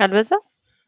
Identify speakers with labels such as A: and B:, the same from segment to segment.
A: አልበዛም?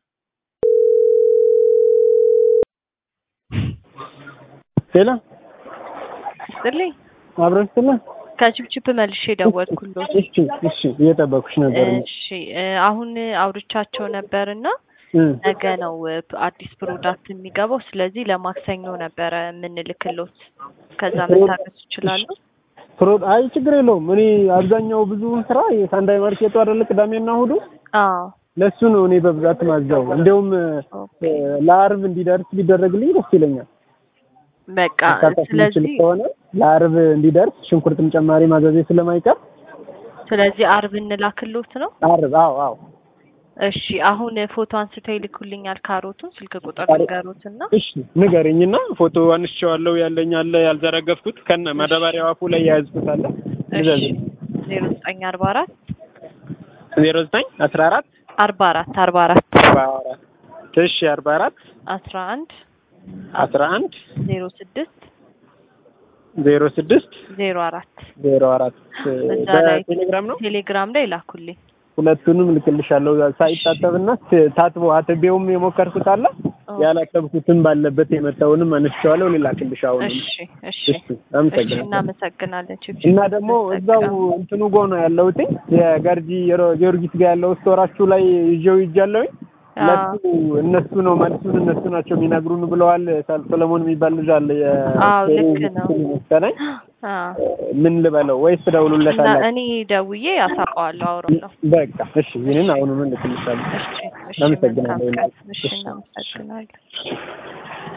B: ሄሎ
A: ይስጥልኝ።
B: አብረን ስለ
A: ከችፕችፕ መልሼ ደወልኩሎት።
B: እሺ እሺ እየጠበኩሽ ነበር።
A: እሺ እ አሁን አውርቻቸው ነበርና
B: እ
A: ነገ ነው እ አዲስ ፕሮዳክት የሚገባው። ስለዚህ ለማክሰኞ ነበረ የምንልክሎት። ከዛ መታገስ ይችላሉ?
B: ፕሮ አይ ችግር የለውም። እኔ አብዛኛው ብዙ ስራ የሳንዳይ ማርኬቱ አይደለ ቅዳሜና እሑዱ
A: አዎ
B: ለሱ ነው እኔ በብዛት ማዛው። እንዲያውም እ ለአርብ እንዲደርስ ቢደረግልኝ ደስ ይለኛል።
A: በቃ
B: መሳተፍ የምችል
A: ስለዚህ
B: ከሆነ ለአርብ እንዲደርስ ሽንኩርትም ጨማሪ ማዘዜ ስለማይቀር
A: ስለዚህ አርብ እንላክሎት ነው።
B: አርብ አዎ አዎ
A: እሺ አሁን ፎቶ አንስተው ይልኩልኛል። ካሮቱን ስልክ ቁጥር
B: ካሮ-
A: ንገሩትና
B: እሺ ንገረኝና ፎቶ አንስቼዋለሁ ያለኝ አለ ያልዘረገፍኩት ከነ ማዳበሪያው አፉ ላይ የያዝኩት አለ
A: እሺ ዜሮ ዘጠኝ አርባ አራት
B: ዜሮ ዘጠኝ አስራ አራት
A: አርባ አራት አርባ አራት
B: አርባ አራት እሺ አርባ አራት
A: አስራ አንድ
B: አስራ አንድ
A: ዜሮ ስድስት
B: ዜሮ ስድስት
A: ዜሮ አራት
B: ዜሮ አራት
A: እዛ ላይ
B: በቴሌግራም ነው
A: ቴሌግራም ላይ ላኩልኝ።
B: ሁለቱንም ልክልሻለሁ ሳይታጠብና ታጥቦ አጥቤውም የሞከርኩት አለ ያላጠብኩትም ባለበት የመጣውንም አነስቼዋለሁ ልላክልሽ አሁን
A: እሺ እሺ
B: እሺ
A: እሺ
B: አመሰግናለሁ
A: እናመሰግናለን። ችፕ
B: እና ደግሞ እዛው እንትኑ ጎ ነው ያለሁት የገርጂ የሮ- ጊዮርጊስ ጋር ያለው ስቶራችሁ ላይ ይዤው ይጃለሁኝ ለሱ እነሱ ነው መልሱን እነሱ ናቸው የሚነግሩን ብለዋል። ሳል- ሰለሞን የሚባል ልጅ አለ
A: አዎ ልክ ነው።
B: መሰለኝ።
A: አዎ
B: ምን ልበለው ወይስ
A: እና
B: ትደውሉለታላችሁ?
A: እኔ ደውዬ አሳውቀዋለሁ። አውራለሁ።
B: በቃ እሺ፣ ይህንን አሁኑን ልክልሻለሁ።
A: እሺ እሺ
B: አመሰግናለሁ።
A: መልካም ቀን። እሺ እናመሰግናለን።